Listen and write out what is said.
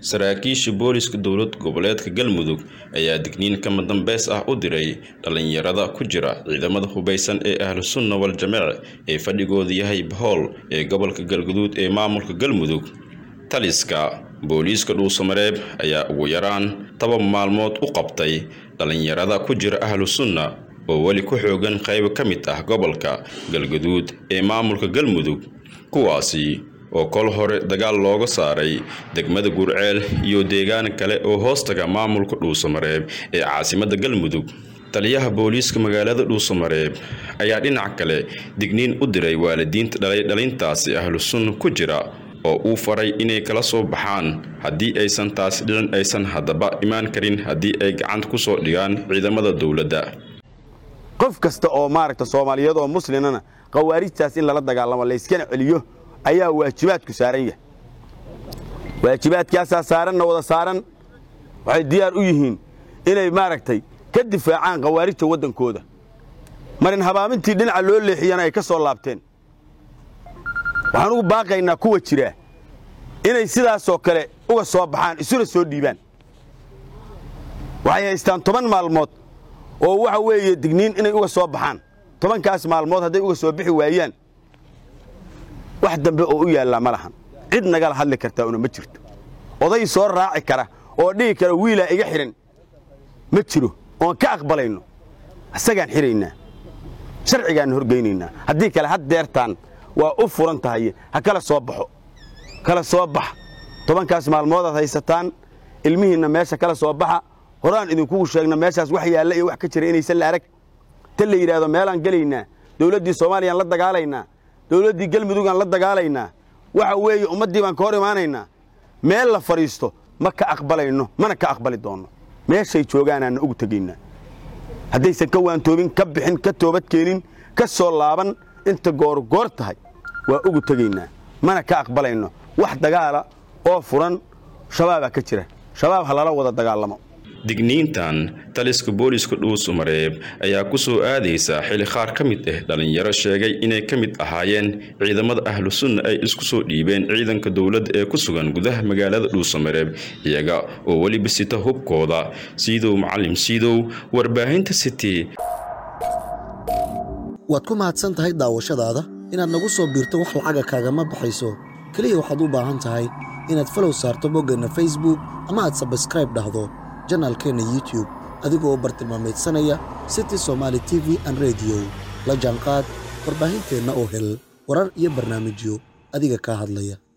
saraakiisha booliska dowlad goboleedka galmudug ayaa digniin kama dambeys ah u diray dhalinyarada ku jira ciidamada hubeysan ee ahlu sunna wal jameec ee fadhigooda yahay bahool ee gobolka galguduud ee maamulka galmudug taliska booliiska dhuusamareeb ayaa ugu yaraan toban maalmood u qabtay dhalinyarada ku jira ahlu sunna oo weli ku xoogan qaybo ka mid ah gobolka galguduud ee maamulka galmudug kuwaasi oo kol hore dagaal looga saaray degmada gurceel iyo deegaan kale oo hoostaga maamulka dhuusamareeb ee caasimadda galmudug taliyaha booliiska magaalada dhuusamareeb ayaa dhinac kale digniin u diray waalidiinta dhalay dhalintaasi ahlu sunna ku jira oo uu faray inay kala soo baxaan haddii aysan taasi dhicin aysan haddaba imaan karin haddii ay gacanta ku soo dhigaan ciidamada dowladda qof kasta oo maaragta soomaaliyeed oo muslimana khawaarijtaas in lala dagaalamo layskana celiyo ayaa waajibaadku saaran yahay waajibaadkaasaa saaranna wada saaran waxay diyaar u yihiin inay maaragtay ka difaacaan khawaarijta waddankooda marin habaamintii dhinaca loo leexiyana ay ka soo laabteen waxaan ugu baaqaynaa kuwa jira inay sidaasoo kale uga soo baxaan isuna soo dhiibaan waxay haystaan toban maalmood oo waxa weeye digniin inay uga soo baxaan tobankaas maalmood hadday uga soo bixi waayaan wax dambe oo u yaallaa ma lahan cid nagala hadli kartaa una ma jirto oday soo raaci kara oo dhihi kara wiilaa iga xidhan ma jiro oon ka aqbalayno isagaan xidhaynaa sharcigaanna horgeynaynaa haddii kale had deertaan waa u furan tahay ha kala soo baxo kala soo bax tobankaas maalmoodaad haysataan ilmihiinna meesha kala soo baxa horaan idinkugu sheegna meeshaas wax yaalla iyo wax ka jira inaysan la arag ta la yidhaahdo meelaan gelaynaa dowladdii soomaaliyaan la dagaalaynaa dowladdii galmudugaan la dagaalaynaa waxa weeye ummaddii baan ka hor imaanaynaa meel la fadhiisto ma ka aqbalayno mana ka aqbali doonno meeshay joogaanaanna ugu tegaynaa haddaysan ka waantoobin ka bixin ka toobad keenin ka soo laaban inta goorgoor tahay waa ugu tegaynaa mana ka aqbalayno wax dagaala oo furan shabaabaa ka jira shabaab ha lala wada dagaalamo digniintan taliska booliiska dhuusamareeb ayaa ku soo aadaysa xili qaar ka mid ah dhalinyaro sheegay inay ka mid ahaayeen ciidamada ahlu sunna ay isku soo dhiibeen ciidanka dowladda ee ku sugan gudaha magaalada dhuusamareeb iyaga oo weliba sita hubkooda siidow macalim siidow warbaahinta city waad ku mahadsan tahay daawashadaada inaad nagu soo biirto wax lacaga kaagama baxayso keliya waxaad u baahan tahay inaad falow saarto boggeenna facebook ama aad sabskraib dhahdo janaalkeenna youtube adigoo bartilmaamaydsanaya city somaali t v an rediyo la jaanqaad warbaahinteenna oo hel warar iyo barnaamijyo adiga kaa hadlaya